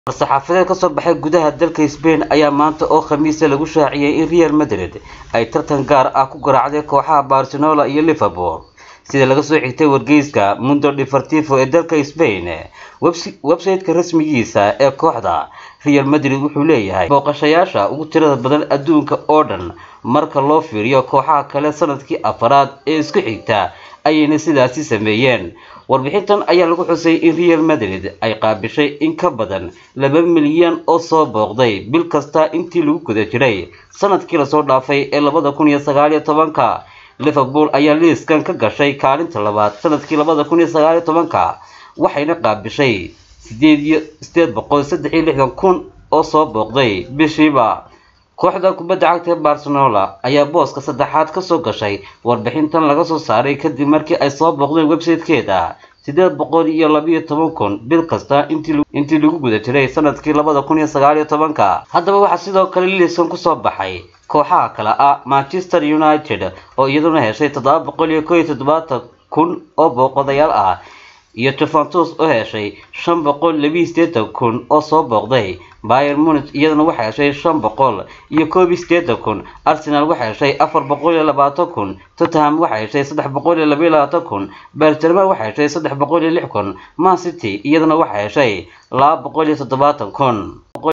war-saxaafadeed ka soo baxay gudaha dalka Spain ayaa maanta oo Khamiis lagu shaaciyay in Real Madrid ay tartan gaar ah ku garaacday kooxaha Barcelona iyo Liverpool sida laga soo xigtay wargeyska Mundo Deportivo ee dalka Spain website-ka rasmigiisa ee kooxda Real Madrid wuxuu leeyahay booqashayaasha ugu tirada badan adduunka oo dhan marka loo fiiriyo kooxaha kale sanadkii afaraad ee isku xigta ayayna sidaasi sameeyeen warbixintan ayaa lagu xusay in Real Madrid ay qaabishay in ka badan laba milyan oo soo booqday bil kasta intii lagu guda jiray sanadkii lasoo dhaafay ee labada kun iyo sagaal iyo tobanka Liverpool ayaa liiskan ka gashay kaalinta labaad sanadkii labada kun iyo sagaal iyo tobanka waxayna qaabishay sideed iyo sideed boqol saddex iyo lixdan kun oo soo booqday bishiiba kooxda kubadda cagta Barcelona ayaa booska saddexaad ka soo gashay warbixintan laga soo saaray kadib markii ay soo booqdeen website-keeda sideed boqol iyo labiyo toban kun bil kasta intii lagu guda jiray sanadkii labada kun iyo sagaal iyo tobanka haddaba waxaa sidoo kale liiskan kusoo baxay kooxaha kale ah Manchester United oo iyaduna heshay toddoba boqol iyo kow iyo toddobaatan kun oo booqdayaal ah iyo Juventus oo heshay shan boqol labiyo siddeetan kun oo soo booqday Bayern Munich iyaduna waxay heshay shan boqol iyo koob iyo siddeetan kun Arsenal waxay heshay afar boqol iyo labaatan kun Tottenham waxay heshay saddex boqol iyo laba iyo labaatan kun Barcelona waxay heshay saddex boqol iyo lix kun Man City iyaduna waxay heshay laba boqol iyo toddobaatan kun